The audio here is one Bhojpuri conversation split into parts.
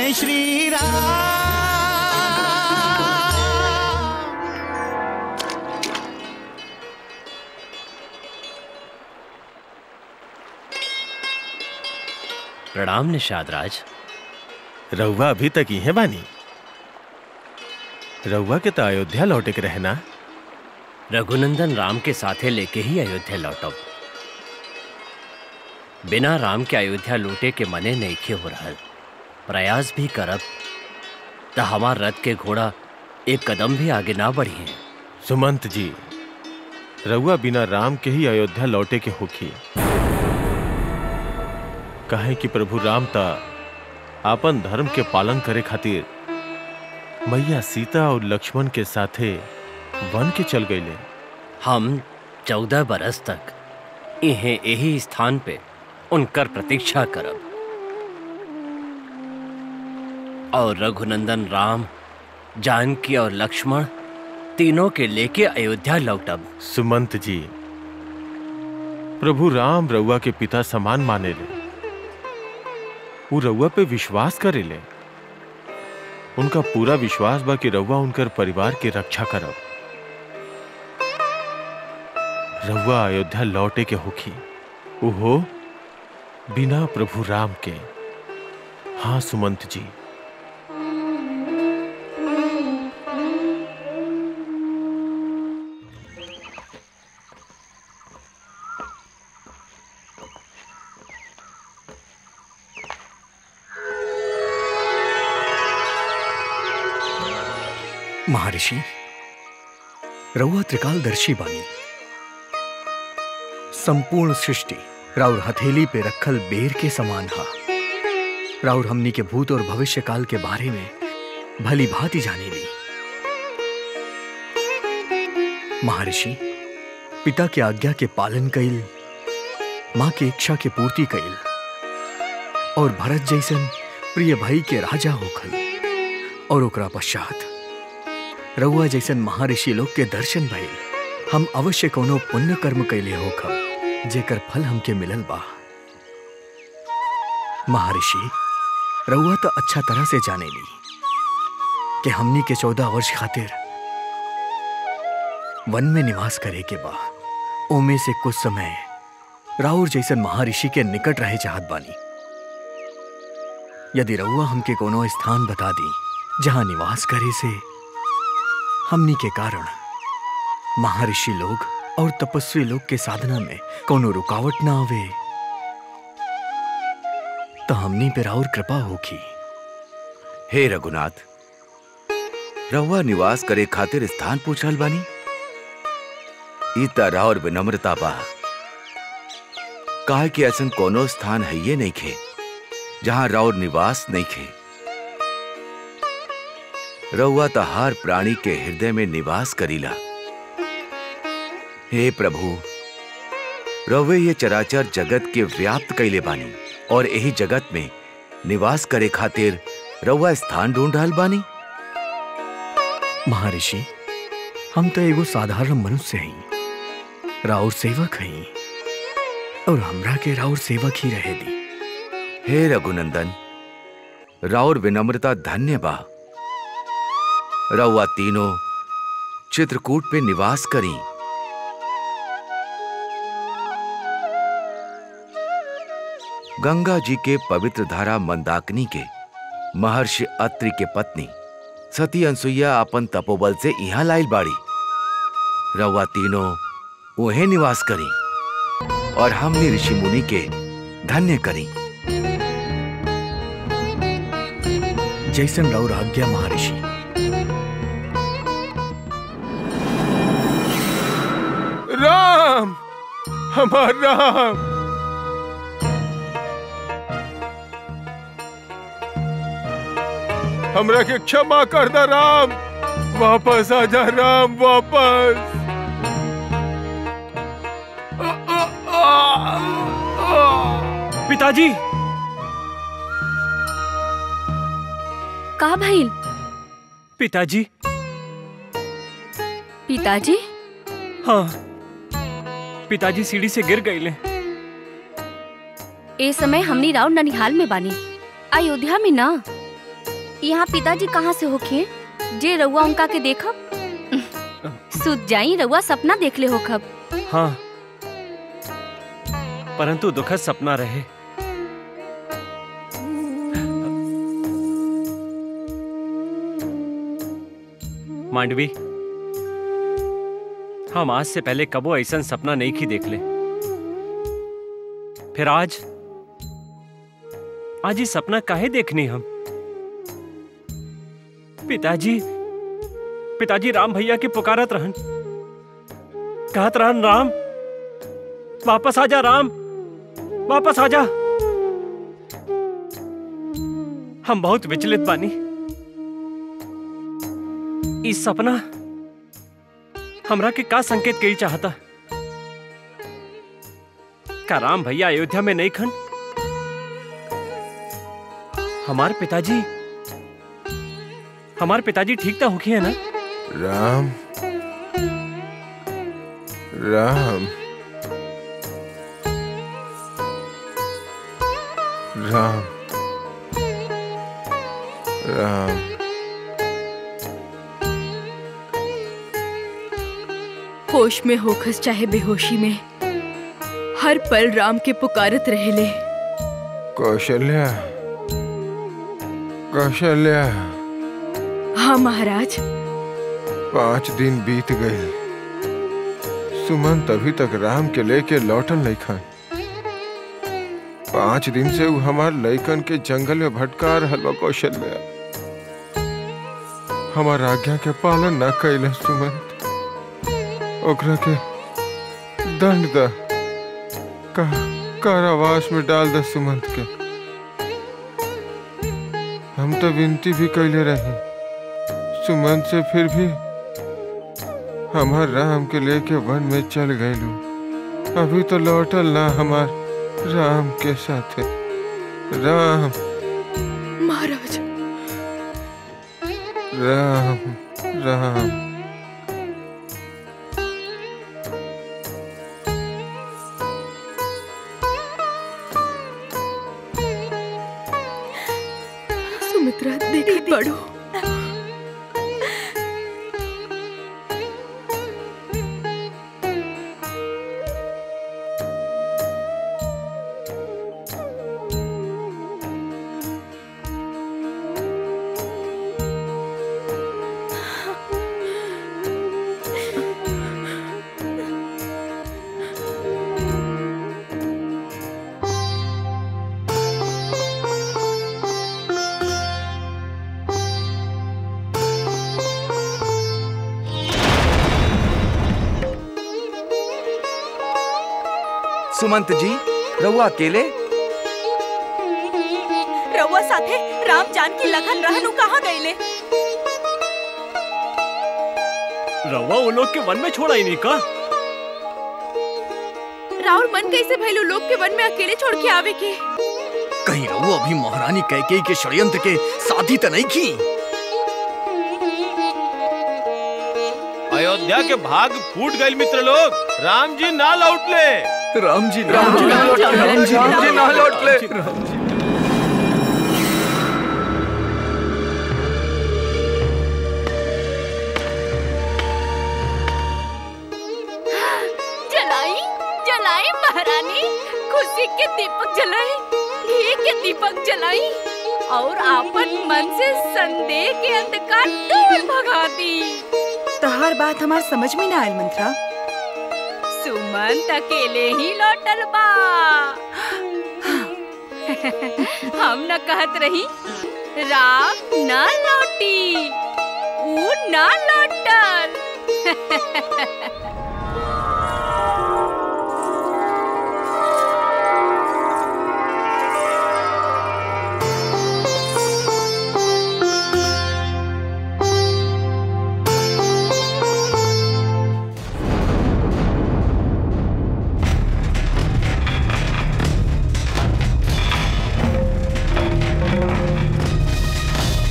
जय श्री राम प्रणाम निषाद राज रउआ अभी तक ही बानी रउआ के तो अयोध्या लौटे के रहना रघुनंदन राम के साथे लेके ही अयोध्या लौटब बिना राम के अयोध्या लौटे के मने नईखे हो रहल प्रयास भी करब त हमार रथ के घोड़ा एक कदम भी आगे ना बढ़ी है सुमंत जी रउआ बिना राम के ही अयोध्या लौटे के होखी कहे कि प्रभु राम ता आपन धर्म के पालन करे खातिर मैया सीता और लक्ष्मण के साथे वन के चल गईले हम चौदह बरस तक इन्हें यही स्थान पे उनकर प्रतीक्षा करब और रघुनंदन राम जानकी और लक्ष्मण तीनों के लेके अयोध्या लौटब सुमंत जी प्रभु राम रउआ के पिता समान माने ले वो रउआ पे विश्वास करे ले उनका पूरा विश्वास बा कि रउआ उनकर परिवार के रक्षा करब रउआ अयोध्या लौटे के होखी ओहो बिना प्रभु राम के हाँ सुमंत जी महर्षि रउआ त्रिकालदर्शी बानी संपूर्ण सृष्टि राउर हथेली पे रखल बेर के समान हा राउर हमनी के भूत और भविष्य काल के बारे में भली भांति जाने ली महर्षि पिता के आज्ञा के पालन कइल माँ के इच्छा के पूर्ति कइल और भरत जैसन प्रिय भाई के राजा होखल और ओकरा पश्चात रउआ जैसन महर्षि लोग के दर्शन भइल हम अवश्य कोनो पुण्य कर्म कैले होखब जेकर फल हमके मिलल बा महर्षि रउआ तो अच्छा तरह से जाने ली कि हमनी के चौदह वर्ष खातिर वन में निवास करे के बा ओमे से कुछ समय राउर जैसन महर्षि के निकट रहे चाहत बानी यदि रउआ हमके कोनो स्थान बता दी जहां निवास करे से हमनी के कारण महर्षि लोग और तपस्वी लोग के साधना में कोनो रुकावट ना आवे तो हमनी पे राउर कृपा होगी हे रघुनाथ रहुआ निवास करे खातिर स्थान पूछल बानी ई तरह और विनम्रता बा काहे कि ऐसन कोनो स्थान है ये नहीं खे जहां राउर निवास नहीं खे रहुआ तो हर प्राणी के हृदय में निवास करीला हे प्रभु रवे ये चराचर जगत के व्याप्त कैले बानी और यही जगत में निवास करे खातिर रउआ स्थान ढूंढ रहल बानी महर्षि हम तो एगो साधारण मनुष्य हई राउर सेवक हई और हमरा के राउर सेवक ही रहे दी हे रघुनंदन राउर विनम्रता धन्य बा रउआ तीनों चित्रकूट पे निवास करी गंगा जी के पवित्र धारा मंदाकिनी के महर्षि अत्रि के पत्नी सती अनसुईया अपन तपोबल से यहाँ लाइल बाड़ी रउआ तीनों उहे निवास करी और हमने ऋषि मुनि के धन्य करी जैसन राउर आज्ञा महर्षि राम हमार राम हमरा के क्षमा कर दा राम वापस आ जा राम वापस पिताजी का भइल पिताजी पिताजी हाँ पिताजी सीढ़ी से गिर गईले ए समय हमनी राउर ननिहाल में बानी अयोध्या में ना यहाँ पिताजी कहाँ से होखे जे रउआ उनका के देखब सुत जाई रउआ सपना देख ले होखब हाँ परंतु दुखद सपना रहे मांडवी हम आज से पहले कबो ऐसा सपना नहीं की देख ले फिर आज आज ये सपना काहे देखनी हम पिताजी पिताजी राम भैया की पुकारत रहन कहत रहन राम वापस आ जा राम वापस आ जा हम बहुत विचलित बानी इस सपना हमरा के का संकेत कई चाहता का राम भैया अयोध्या में नहीं खन हमारे पिताजी हमारे पिताजी ठीक तो होखी है ना राम राम राम राम होश में होखस चाहे बेहोशी में हर पल राम के पुकारत रहेले कौशल्या कौशल्या हाँ महाराज पांच दिन बीत गए सुमन अभी तक राम के लेके लौटल नहीं खान पांच दिन से वो हमार लइकन के जंगल में भटका रहल बा कौशल्या हमार आज्ञा के पालन न कैल सुमंत ओकरा के दंड द का कारावास में डाल द सुमंत के हम तो विनती भी कैले रही सुमंत से फिर भी हमार राम के लेके वन में चल गईलू अभी तो लौटल ना हमार राम के साथे राम महाराज राम राम सुमित्रा देखत पड़ो सुमंत जी रहुआ अकेले रउआ साथे राम जानकी लखन रहनु कहाँ गईले रवा वो लोग के वन में छोड़ा ही नहीं का राहुल मन कैसे भैलू लोग के वन में अकेले छोड़ के आवे के कहीं रहो अभी महारानी कैकेयी के षड्यंत्र के साथी तो नहीं की अयोध्या के भाग फूट गए मित्र लोग राम जी ना लौटले राम जी राम जी ना लौटले, राम जी राम जी ना लौटले जलाई जलाई महारानी खुशी के दीपक जलाई घी के दीपक जलाई और आपन मन से संदेह के अंधकार दूर भगा दी तहार बात हमार समझ में ना आयल मंत्रा सुमंत अकेले ही लौटल बा हम न कहत रही राम न लौटी ऊ न लौटल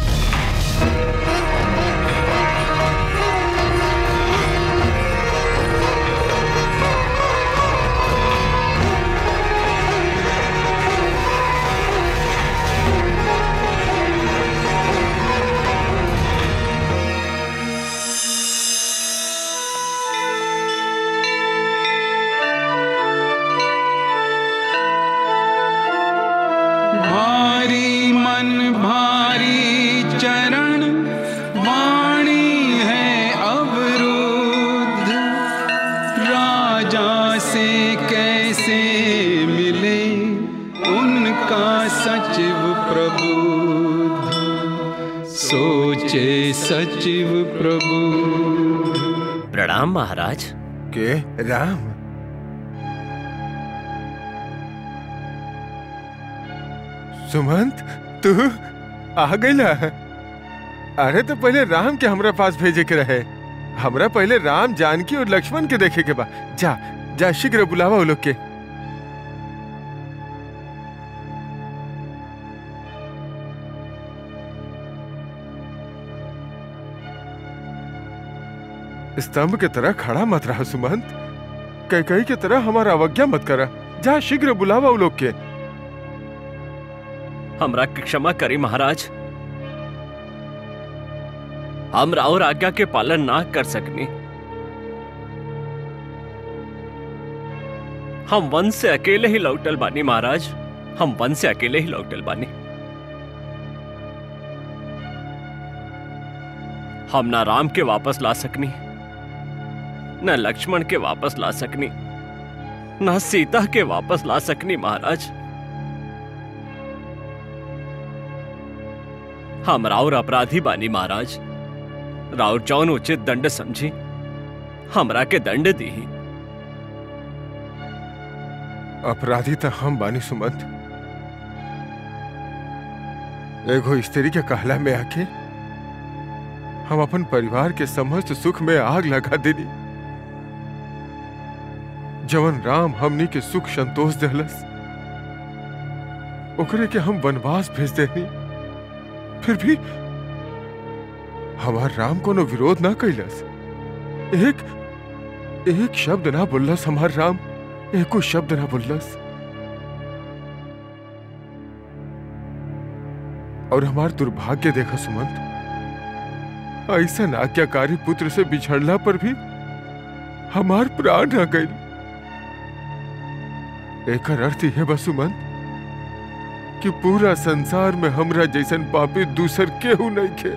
राम सोचे सचिव प्रभु प्रणाम महाराज के राम सुमंत तू आ गईला अरे तो पहले राम के हमरा पास भेजे के रहे हमरा पहले राम जानकी और लक्ष्मण के देखे के बा जा जा शीघ्र बुलावा वो लोग के स्तंभ के तरह खड़ा मत रहा सुमंत कैकई के तरह हमारा अवज्ञा मत करा जा शीघ्र बुलावा वो लोग के हमरा के क्षमा करी महाराज हम राउर आज्ञा के पालन ना कर सकनी हम वन से अकेले ही लौटल बानी महाराज हम वन से अकेले ही लौटल बानी हम ना राम के वापस ला सकनी न लक्ष्मण के वापस ला सकनी ना सीता के वापस ला सकनी महाराज हम राउर अपराधी बानी महाराज राउर जौन उचित दंड समझी हमरा के दंड दी अपराधी तो हम बानी सुमंत एगो स्त्री के कहला में आके हम अपन परिवार के समस्त सुख में आग लगा देनी जवन राम हमनी के सुख संतोष देहलस ओकरे के हम वनवास भेज देनी फिर भी हमार राम कोनो विरोध ना कैलस एक एक शब्द ना बोललस हमार राम एको शब्द ना बोललस और हमार दुर्भाग्य देखा सुमंत ऐसा आज्ञाकारी पुत्र से बिछड़ला पर भी हमार प्राण न गई एकर अर्थ यह बा सुमंत कि पूरा संसार में हमरा जैसन पापी दूसर केहू नहीं खे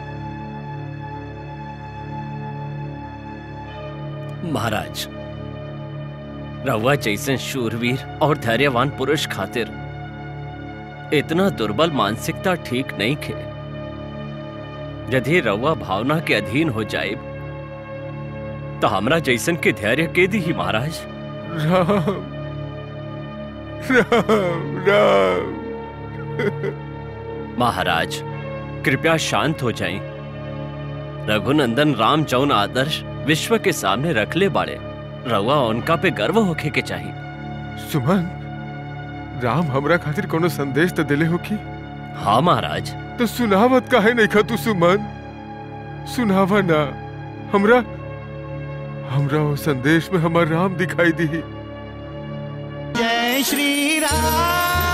महाराज रउआ जैसन शूरवीर और धैर्यवान पुरुष खातिर इतना दुर्बल मानसिकता ठीक नहीं खे यदि रउआ भावना के अधीन हो जाए तो हमरा जैसन के धैर्य के दी ही महाराज राम राम राम महाराज कृपया शांत हो जाएं। रघुनंदन राम जौन आदर्श विश्व के सामने रख ले बाड़े रउआ उनका पे गर्व होखे के चाहिए सुमन राम हमरा खातिर कोनो संदेश तो दिले हो की हाँ महाराज तो सुनावत काहे नहीं खा तू सुमन सुनावा ना हमरा हमरा वो संदेश में हमार राम दिखाई दी जय श्री राम